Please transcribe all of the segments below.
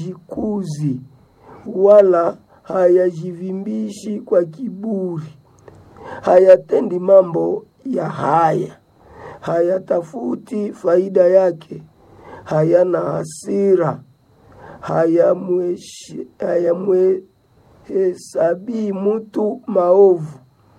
hayajikuzi wala hayajivimbishi kwa kiburi, hayatendi mambo ya haya, hayatafuti faida yake, hayana hasira, hayamweshi- hayamhesabii mtu maovu,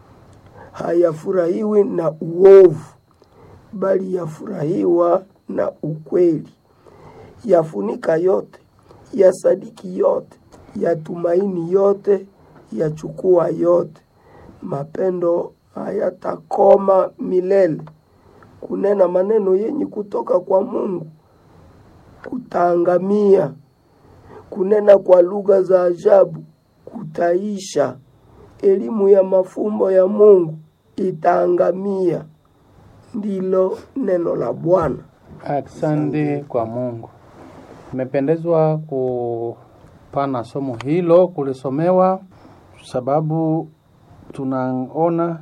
hayafurahiwi na uovu, bali yafurahiwa na ukweli yafunika yote, yasadiki yote, yatumaini yote, yachukua yote. Mapendo hayatakoma milele. Kunena maneno yenye kutoka kwa Mungu kutaangamia. Kunena kwa lugha za ajabu kutaisha. Elimu ya mafumbo ya Mungu itaangamia. Ndilo neno la Bwana. Asante kwa Mungu. Nimependezwa kupana somo hilo kulisomewa, sababu tunaona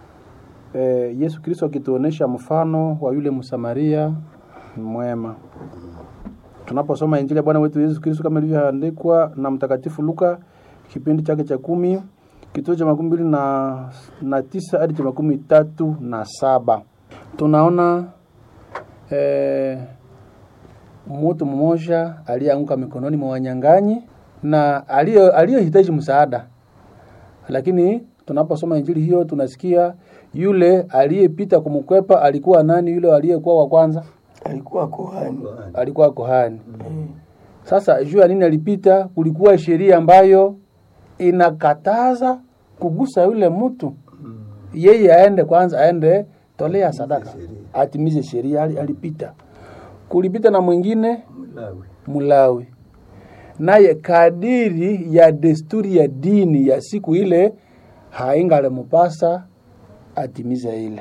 eh, Yesu Kristo akituonesha mfano wa yule Msamaria mwema. Tunaposoma Injili ya Bwana wetu Yesu Kristo kama ilivyoandikwa na Mtakatifu Luka kipindi chake cha kumi kituo cha makumi mbili na, na tisa hadi cha makumi tatu na saba tunaona eh, mtu mmoja aliyeanguka mikononi mwa wanyang'anyi na aliyo- aliyohitaji msaada, lakini tunaposoma injili hiyo tunasikia yule aliyepita kumkwepa alikuwa nani? Yule aliyekuwa wa kwanza Alikuwa kohani. alikuwa kohani. Sasa juu ya nini alipita? Kulikuwa sheria ambayo inakataza kugusa yule mtu, yeye aende kwanza, aende tolea sadaka, atimize sheria. Ali- Alipita, kulipita na mwingine Mulawi, naye kadiri ya desturi ya dini ya siku ile haingalimupasa atimize ile,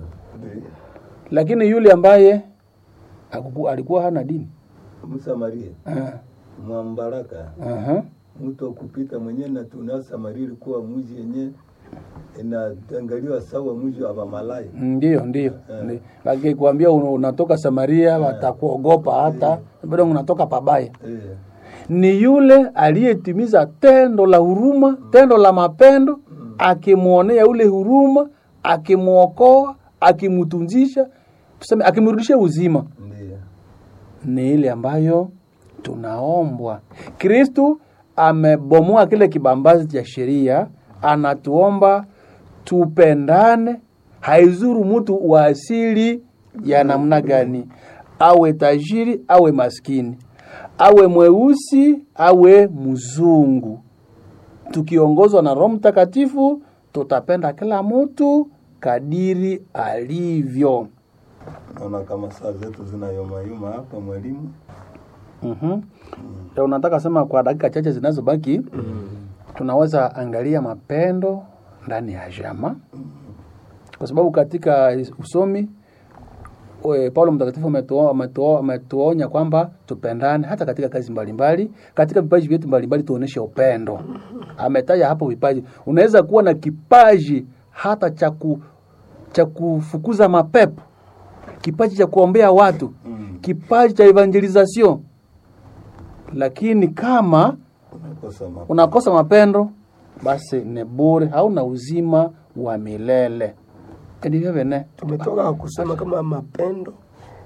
lakini yule ambaye hakuku- alikuwa hana dini Msamaria Ah, mwambaraka aha. mtu akupita mwenyewe na tuna Samaria ilikuwa mji yenye inaangaliwa sawa mji wa Bamalai. Ndio, ndio. ndio. Wakikwambia una- unatoka Samaria watakuogopa hata bado unatoka pabaya. Eh, Ni yule aliyetimiza tendo la huruma, tendo la mapendo, akimwonea ule huruma, akimwokoa, akimtunzisha, tuseme akimrudishia uzima. ndio. Ni ile ambayo tunaombwa. Kristu amebomoa kile kibambazi cha sheria, anatuomba tupendane, haizuru mtu wa asili ya namna gani, awe tajiri awe maskini, awe mweusi awe mzungu. Tukiongozwa na Roho Mtakatifu, tutapenda kila mtu kadiri alivyo. Naona kama saa zetu zinayomayuma hapa mwalimu. Mhm. Ya unataka sema kwa dakika chache zinazobaki tunaweza angalia mapendo ndani ya jama, kwa sababu katika usomi we, Paulo mtakatifu ametuo- ametuo- ametuonya kwamba tupendane hata katika kazi mbalimbali, katika vipaji vyetu mbalimbali tuoneshe upendo. Ametaja hapo vipaji, unaweza kuwa na kipaji hata cha ku cha kufukuza mapepo, kipaji cha kuombea watu, kipaji cha evangelization lakini kama Unakosa ma- unakosa mapendo basi ni bure, hauna uzima wa milele. Ndivyo vene Tumetoka kusema kama mapendo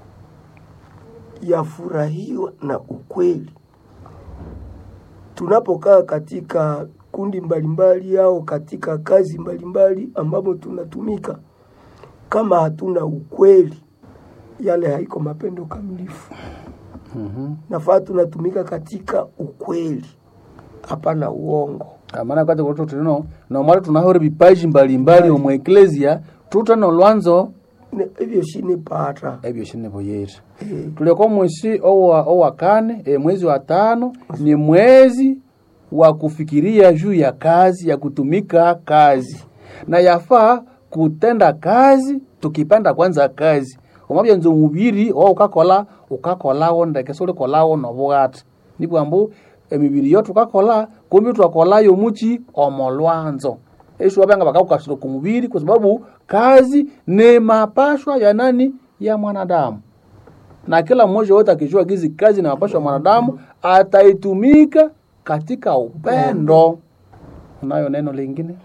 yafurahiwa na ukweli. Tunapokaa katika kundi mbalimbali au katika kazi mbalimbali ambapo tunatumika, kama hatuna ukweli, yale haiko mapendo kamilifu. Nafaa tunatumika katika ukweli, hapana uongo. maana kwati kuto tulino nomala tunahore vipaji mbalimbali omwe eklesia tutano lwanzo Ne- Hivyo shini pata ebyo shine boyeri Eh, tuleko mwezi owa, owa kane e, mwezi wa tano ni mwezi wa kufikiria juu ya kazi ya kutumika kazi na yafaa kutenda kazi tukipenda kwanza kazi omabya nze omubiri owa ukakola ukakolawo ndeke sulikolawo nobugati nibwambu emibiri yo tukakola kumbi twakolayo muki omolwanzo eshu wabanga bakakukasira ku mubiri kwa sababu kazi ni mapashwa ya nani ya mwanadamu na kila mmoja wote akijua gizi kazi na mapasho ya mwanadamu ataitumika katika upendo unayo neno lingine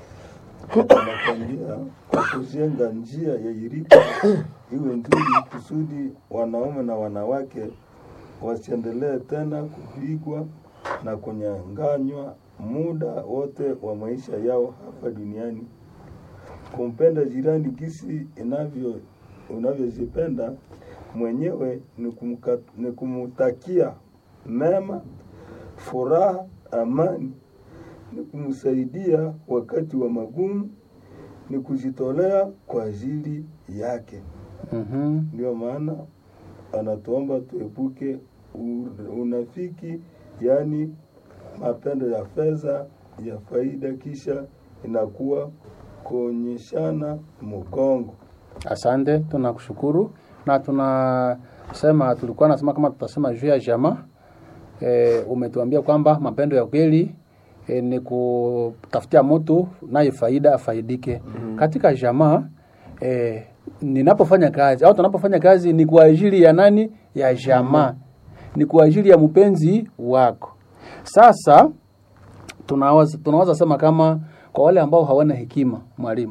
anakwambia kwa kujenga njia ya irika iwe nzuri kusudi wanaume na wanawake wasiendelee tena kupigwa na kunyanganywa muda wote wa maisha yao hapa duniani. Kumpenda jirani gisi inavyo unavyojipenda mwenyewe ni, kumka, ni kumutakia mema, furaha, amani ni kumsaidia wakati wa magumu, ni kujitolea kwa ajili yake. mm Ndio maana anatuomba tuepuke u- unafiki, yaani mapendo ya fedha ya faida, kisha inakuwa kuonyeshana mgongo. Asante, tunakushukuru na tunasema, tulikuwa nasema kama tutasema juu ya jamaa e, umetuambia kwamba mapendo ya kweli e, ni kutafutia mtu naye faida afaidike katika jamaa. E, ninapofanya kazi au tunapofanya kazi ni kwa ajili ya nani? Ya jamaa, ni kwa ajili ya mpenzi wako. Sasa tunaweza tunaweza sema kama kwa wale ambao hawana hekima, mwalimu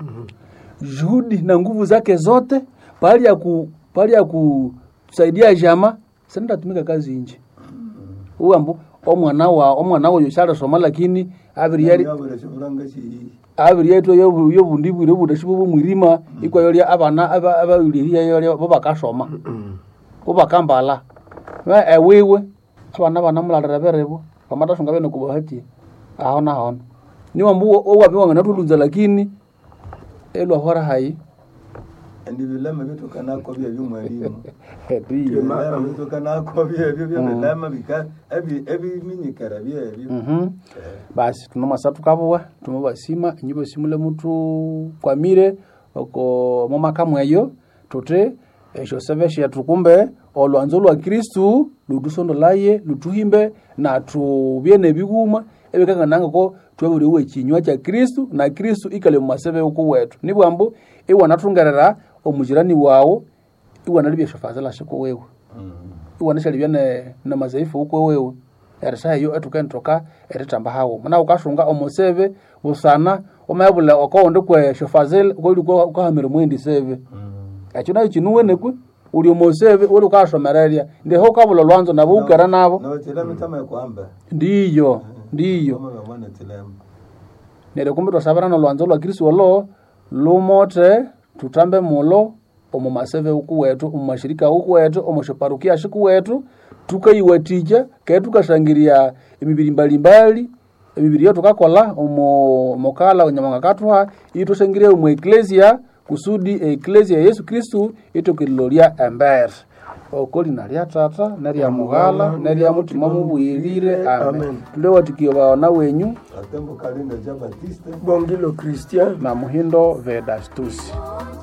juhudi na nguvu zake zote pahali ya ku pahali ya kusaidia jama sinaenda tumika kazi nje huyu ambo omwana wa omwana wa yoshara soma lakini abiri yari Yabura shivuranga shi abiri yetu yo yo bundi bwire budashibo bumwirima iko yori abana aba abawiriria yori babakasoma ubakambala we ewiwe abana bana mulalira berebo pamatasunga bene kubahati ahona hona niwa mbu owapi wangana tulunza lakini elwa hora hai ndi vilema vitokanako vya vyumwalimu ndiyo vilema vitokanako vyevyo vya vilema vika ebi ebiminyikara vyevyo Mhm. basi tunomasa tukabuwa tumubasima inyibo simule mutu kwamire oko momaka mweyo tuti esho seve shetu kumbe olwanzo lwa kristu lutusondolaye lutuhimbe na tubye nebiguma ebikangananga ko tweburiwe ekinywa kya kristu na kristu ikale mumasebe uku wetu nibwambu iwanathungerera omujirani wawu iwanalibya shiko wewe iwanishalibya ne na mazaifu uko wewe erisa eyo etukentoka eritamba hawo muna ukashunga omuseve busana omayabula okoundi kwe shofazil koli ukahamira mwendi seve ekyo nayo kinuwenekwe uli omoseve uli ukashomererya ndiho ukabula lwanzo nabo ukera nabo notilema tama kwamba ndiyo ndiyo kama vamwana tilema neryo kumbi twasabirana olwanzo lwa kristu olo lumote tutambe mulo omu maseve uku wetu omu mashirika uku wetu omu shiparukia shiku wetu tukaiwatikya kee tukashangiria emibiri mbalimbali emibiri yo tukakola omu mukala onyamanga katuha itwashangiria omu eklesia kusudi eklesia ya yesu kristu itokililolya embere oko lina lya tata nerya mughala nerya mutima mubwirire amen Amen. tulewatikio baona wenyu atembo kalinda ja batiste bongilo christian na muhindo vedastusi